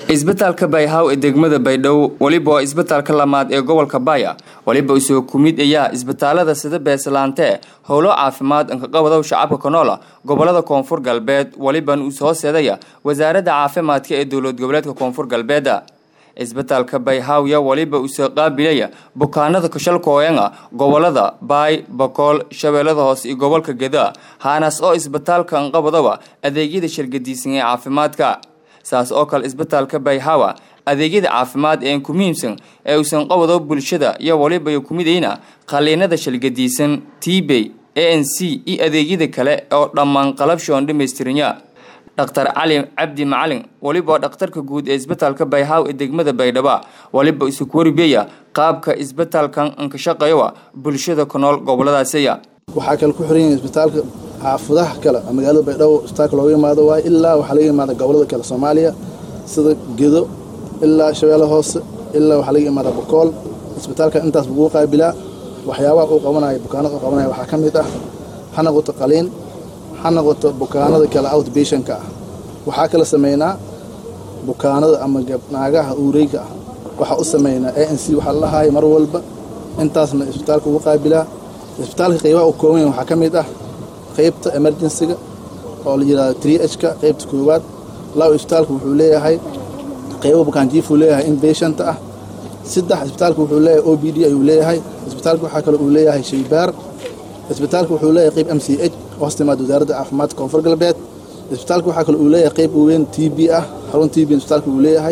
isbitaalka bayhaw ee degmada baydhabo weliba waa isbitaalka lamaad ee gobolka baya weliba isoo kumid ayaa isbitaalada sida beeslaante howlo caafimaad inkaqabadow shacabka kanoola gobolada koonfur galbeed weliban uu soo seedaya wasaaradda caafimaadka ee dowlad goboleedka koonfur galbeeda isbitaalka bayhawya weliba usoo qaabilaya bukaanada kashalkooyanga gobolada baay bakool shabeellada hoose iyo gobolka geda haanaas oo isbitaalka inqabadowa adeegyada shargadiisan ee caafimaadka saas oo kale isbitaalka bayhawa adeegyada caafimaad ee ku muhiimsan ee uusan qabado bulshada iyo waliba ku midayna qaliinada shalgadiisan tbey a n c iyo adeegyada kale oo dhammaan qalabshoon dhammaystiranya dhaktar cali cabdi macalin waliba oo dhakhtarka guud ee isbitaalka bayhaw ee degmada baydhaba waliba isu kuwaribiyaya qaabka isbitaalkan inkashaqeeyowa bulshada ku nool goboladaasiya waxaa kale ku xiran yahay isbitaalka xaafudaha kale magaalada baydhabo isbitaalka looga yimaado waaye ilaa waxaa laga yimaada gobolada kale soomaaliya sida gedo ilaa shabeelle hoose ilaa waxaa laga yimaada bokool isbitaalka intaas buguu qaabilaa waxyaabaha uu qabanaya bukaanada uu qabanaya waxaa ka mid ah ha noqoto qaliin ha noqoto bukaanada kale outbationka ah waxaa kala sameynaa bukaanada ama naagaha uureyga ah waxaa u sameynaa a n c waxaa la lahaaya mar walba intaasna isbitaalka ugu qaabilaa isbitaalka qaybaha uu kooban yahay waxaa ka mid ah qaybta emergensiga oo la yidhahdo tri h-ka qaybta koowaad laba isbitaalka wuxuu leeyahay qaybo bukaanjiifuu leeyahay inbashanta ah saddex isbitaalka wuxuu leeyahay o b d ayuu leeyahay isbitaalka waxaa kale uu leeyahay shaybaar isbitaalka wuxuu leeyahay qayb m c h hoos timaada wasaaradda caafimaadka koonfur galbeed isbitaalka waxaa kale uu leeyahay qayb weyn t b ah xarun t b isbitaalka uu leeyahay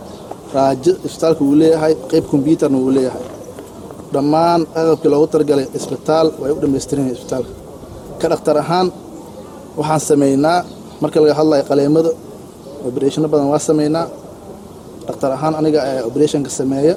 raajo isbitaalka uu leeyahay qayb kombyuutarna uu leeyahay dhammaan agabkii loogu talagalay isbitaal way u dhammaystiran yahay isbitaalka ka dhakhtar ahaan waxaan samaynaa marka laga hadlayo qaleemada obereshano badan waa samaynaa dhakhtar ahaan aniga ee oberetionka sameeya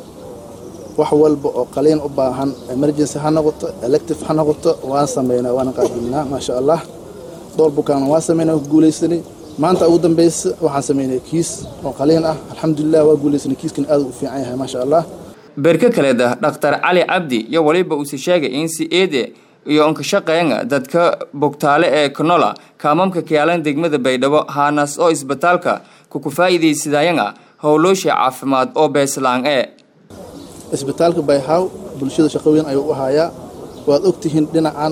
wax walba oo qaliin u baahan emergency ha noqoto elective ha noqoto waan samaynaa waana qaabilnaa maasha allah dhowr bukaana waa samaynaa waa ku guulaysanay maanta ugu dambaysa waxaan samaynay kiis oo qaliin ah alxamdulilah waa guulaysanay kiiskan aad u fiican yahay maasha allah berka kaleeda dhakhtar cali cabdi iyo waliba uuse sheegay in si eede iyo inkashaqeynga dadka bogtaale ee kanola kaamamka kiyaalan degmada baydhabo haanaas oo isbitaalka kukufaa'iidaysadayanga howloosha caafimaad oo beeslaan ee isbitaalka bayhaw bulshada shaqo weyn ayuu u hayaa waad ogtihiin dhinacan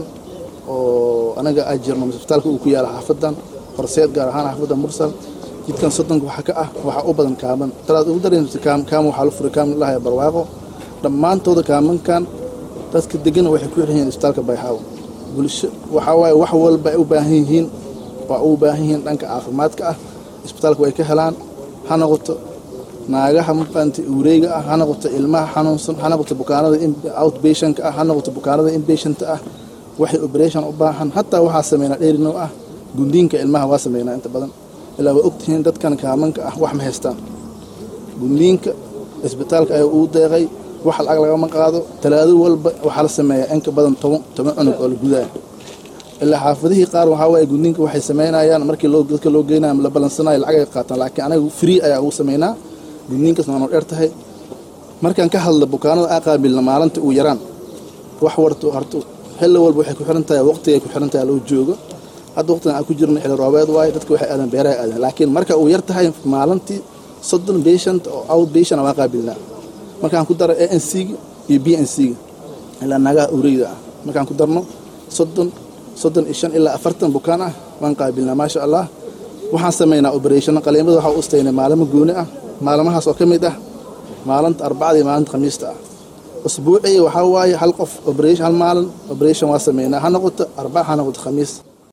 oo anaga ay jirno isbitaalka uu ku yaala xaafadan horseed gaar ahaan xaafadda mursal jidkan soddonka waxa ka ah waxaa u badan kaaman talaad ugu daraysa kaama waxaa la furay kaaman lahaya barwaaqo dhammaantooda kaamankan dadka degana waxay ku xiran yihiin isbitaalka bayhaw bulsho waxaa waaye wax walba ay u baahan yihiin waa u baahan yihiin dhanka caafimaadka ah isbitaalka way ka helaan ha noqoto naagaha maqaanta uureyga ah ha noqoto ilmaha xanuunsan ha noqoto bukaanada outbationka ah ha noqoto bukaanada inbashanta ah waxay operation u baahan hataa waxaa sameynaa dheerino ah gundiinka ilmaha waa sameynaa inta badan ilaa waa ogtihiin dadkan kaamanka ah wax ma haystaan gundiinka isbitaalka ayaa uu deeqay wax lacag lagama qaado talaado walba waxaa la sameeyaa in ka badan toban toban cunug oo la gudaya ilaa xaafadihii qaar waxaa waaye gudniinka waxay samaynayaan markii loo dadka loo geynayo la balansanayo lacag ay qaataan laakiin anaga free ayaa ugu samaynaa gudniinkaas waanu dheer tahay markaan ka hadla bukaanada aa qaabilna maalinta uu yaraan wax warto harto xilli walba waxay ku xiran tahay waqtigay ku xiran tahay loo joogo hadda waqtigan aan ku jirno xilli roobeed waaye dadka waxay aadaan beeraha aadaan laakiin marka uu yar tahay maalintii soddon patient oo out patient waa qaabilnaa markaan ku daro a n c-ga iyo b n c-ga ilaa naagaha ureyda ah markaan ku darno soddon soddon iyo shan ilaa afartan bukaan ah waan qaabilnaa maasha allah waxaan samaynaa obereshano qaliimada waxaa u istaynay maalimo gooni ah maalmahaas oo ka mid ah maalinta arbacada iyo maalinta khamiista ah usbuucii waxaa waaye hal qof operation hal maalin operation waa sameynaa ha noqoto arbaca ha noqoto khamiis